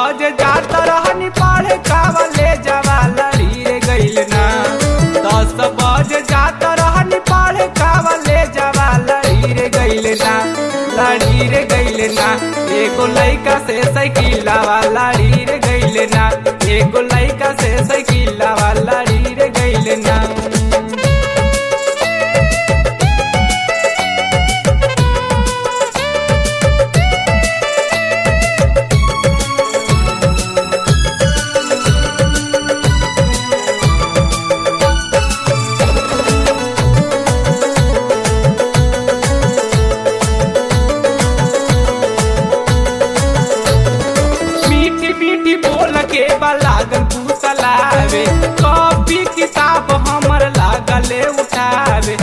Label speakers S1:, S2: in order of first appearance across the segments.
S1: बज जात रहनी पढ़े कावले जवा लड़ी रे गइल ना दस बज जात रहनी पढ़े कावले जवा लड़ी रे गइल ना लड़ी रे गइल ना एगो लइका से साइकिलवा लड़ी रे गइल ना एगो लइका से साइकिलवा लड़ी रे गइल ना मीठी मीठी बोल के लागल फूसलावे कॉपी किताब हमर लागले उठावे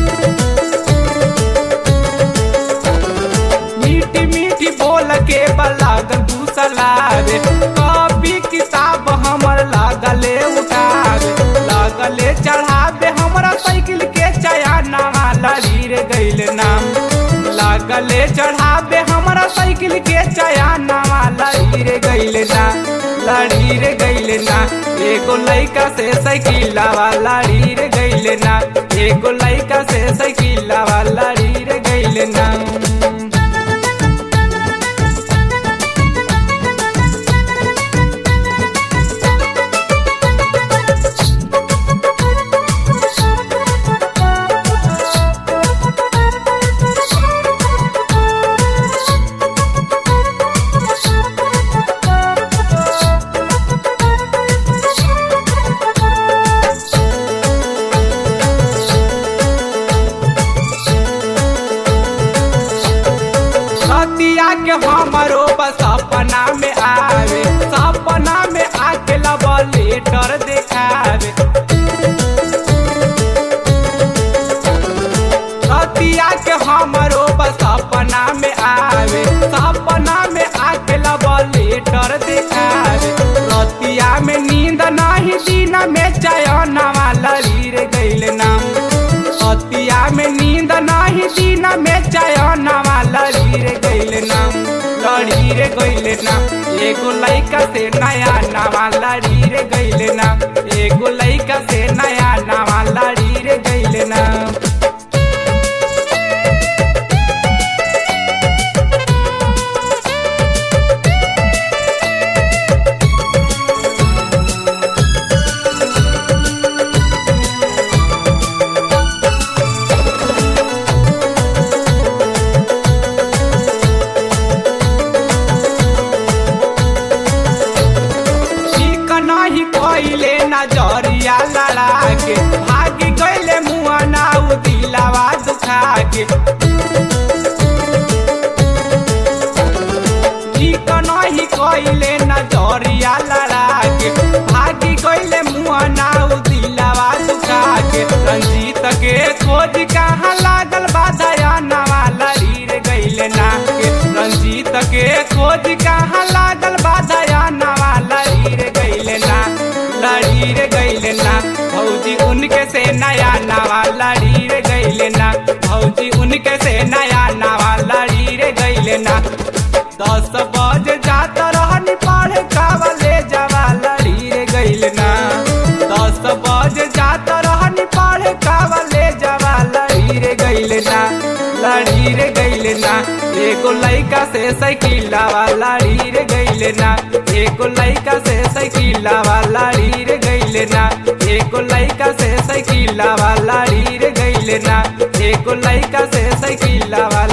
S1: मीठी मीठी बोल के लागल फूसलावे कॉपी किताब हमर लागले उठावे लागले चढ़ावे हमरा साइकिल के चयाना लड़ी रे गइल नाम लागले चढ़ावे हमरा साइकिल के चयाना लड़ी रे गइल ना लड़ी रे गइल ना एगो लइका से साइकिलवा लड़ी रे गइल ना एगो लइका से साइकिलवा लड़ी रे गइल ना सतिया के हमरो बस सपना में आवे सपना में आके लब लेटर देखावे सतिया के हमरो बस सपना में आवे सपना में आके लब लेटर देखावे रतिया में नींद नहीं दिन में चयनवा लड़ी रे गइल नाम अतिया में नींद नहीं दिन में चयनवा लड़ी रे गइल नाम लड़ी रे गइल नाम एगो लइका से नया नवा लड़ी रे गइल नाम एगो लइका से नया नवा लड़ी रे गइल नाम ठीक नहीं कइले नजरिया लड़ा के भाग गइले मुआ नाउ दिलावा दुखा के ठीक नहीं कइले नजरिया लड़ा के भाग गइले मुआ नाउ दिलावा दुखा के रंजीत के खोज कहाँ लागल बाधया नवा लड़ी रे गइले ना के रंजीत के खोज कहाँ लागल बाधया नवा लड़ी रे गइले ना लड़ी रे गइले ना भौजी उनके से नया नवा लड़ी रे गइले ना भौजी उनके से नया नवा लड़ी रे गइले ना दस बजे जात रहनी पढ़े कावले जवा लड़ी रे गइल ना दस बजे जात रहनी पढ़े कावले जवा लड़ी रे गइल ना लड़ी रे गइल ना एगो लइका से साइकिलवा लड़ी रे गइल ना एगो लइका से साइकिलवा लड़ी रे गइल ना एगो लइका से साइकिलवा लड़ी रे गइल ना एगो लइका से साइकिलवा